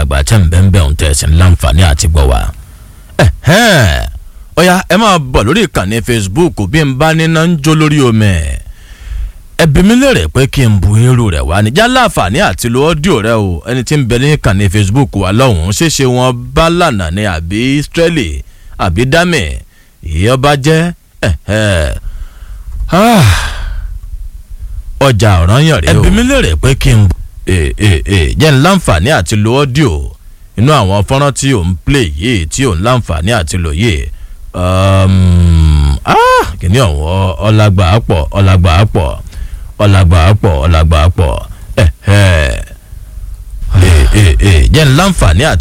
àgbààgbà tẹ̀ ń bẹ́ẹ̀ bẹ́ẹ̀ ń tẹ̀sí láǹfààní àti gbọ́ wa. ọ̀ya ẹ máa bọ̀ lórí ìkànnì Facebook bí n bá níná ń jó lórí omi ẹbí mi lérè pé kí n bu irú rẹ̀ wá níjà láǹfààní àti lo ọ́díò rẹ o ẹni tí ń bẹ ní ìkànnì Facebook wa lọ́hùn-ún ṣéṣe wọn bá lànà ní àbí Israeli àbí dami ìyọba jẹ́ ọjà ọ̀ràn yàn rèé o ẹbí mi lérè pé kí n jẹ́ n láǹfààní àti lo ọ́díò inú àwọn fọ́nrán tí ò ń play yìí tí ò ń láǹfààní àti lò yìí kìíní ọ̀hún ọ̀làgbà pọ̀ ọ̀làgbà pọ̀ ọ̀làgbà pọ̀ ọ̀làgbà pọ̀ jẹ́ n láǹfààní àti.